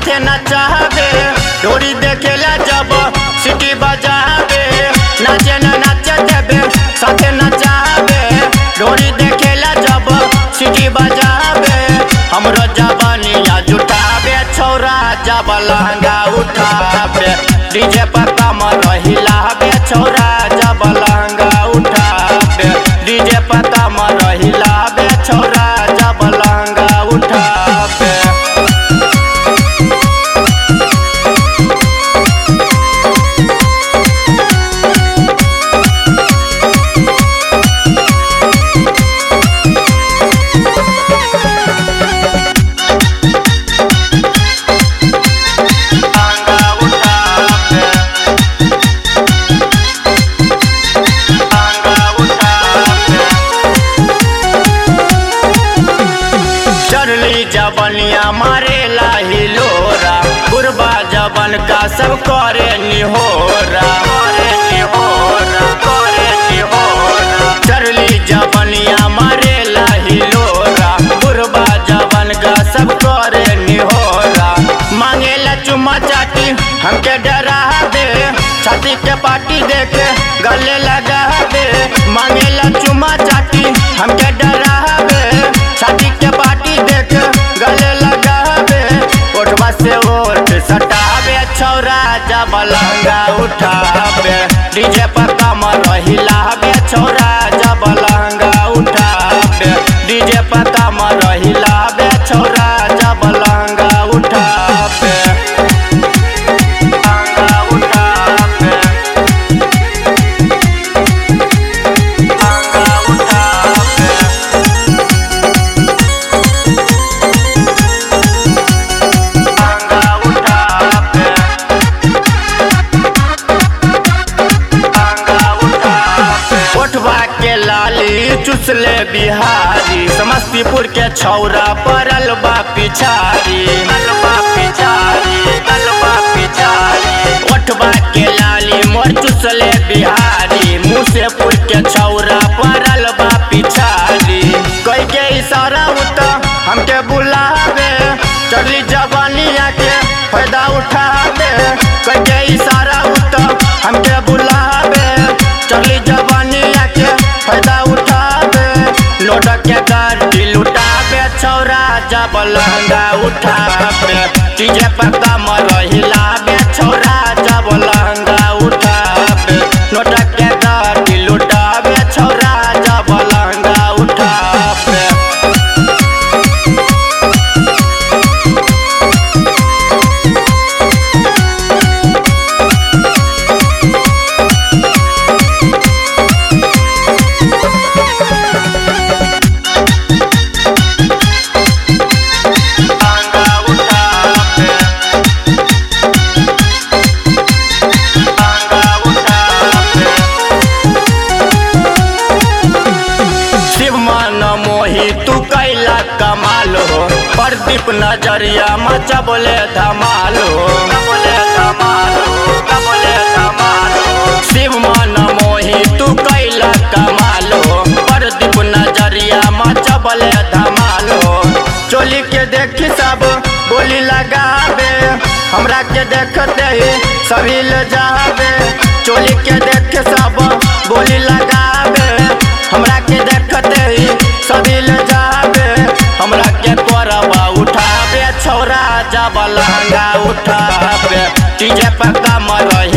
साथे नचावे डोरी देखेला जब सिटी बजावे नाचे न नाचे देबे साथे नचावे डोरी देखेला जब सिटी बजावे हमरो जवानिया जुटावे छौरा जब लहंगा उठावे डीजे पर कमर हिलावे छौरा जब लहंगा उठावे डीजे पर कमर हिलावे छौरा जब लहंगा उठावे लहंगा उठावे लहंगा उठावे चढ़ली जबनिया मारेला हिलोरा बुरबा जबन का सब करे निहोरा करे निहोरा करे निहोरा चढ़ली जबनिया मारेला हिलोरा बुरबा जबन का सब करे निहोरा मांगेला चुम्मा चाटी हमके डरा दे छाती के पाटी देके गले लगा दे मांगेला चुम्मा चाटी हमके डरा दे छाती के पाटी देख गले लगावे ओठवा से ओठ सटावे छौरा जब लहंगा उठावे डीजे पर कमर हिलावे छौरा जब लहंगा उठावे डीजे पर कमर हिलावे छौरा जब लहंगा उठावे लहंगा उठावे लहंगा उठावे लहंगा उठावे लहंगा उठावे ओठवा के लाली चुसले बिहारी समस्तीपुर के छौरा परल बा पिछारी अलबा पिछारी अलबा पिछारी ओठवा के लाली मोर चुसले बिहारी मुसेपुर के छौरा परल बा पिछारी कई के इशारा उत हमके बुलावे चढ़ली जवानिया के फायदा उठावे कई के इशारा उत हमके बुलावे चढ़ली जवानिया के फायदा उठावे लोड के गाड़ी लुटावे छौरा जब लहंगा उठावे डीजे पर कमर हिलावे छौरा जब लहंगा उठावे लोड के गाड़ी लुटावे छौरा जब लहंगा उठावे लहंगा उठावे लहंगा उठावे शिव मन मोही तू कैला कमाल हो प्रदीप नजरिया मचा बोले धमाल हो बोले धमाल हो बोले धमाल हो शिव मन मोही तू कैला कमाल हो प्रदीप नजरिया मचा बोले धमाल हो चोली के देखी सब बोली लगावे हमरा के देखते ही सभी ले जावे चोली के देख सब बोली लगावे हमरा के देखते ही सभी ले जावे हमरा के कोरबा उठावे छौरा जब लहंगा उठावे डीजे पर कमर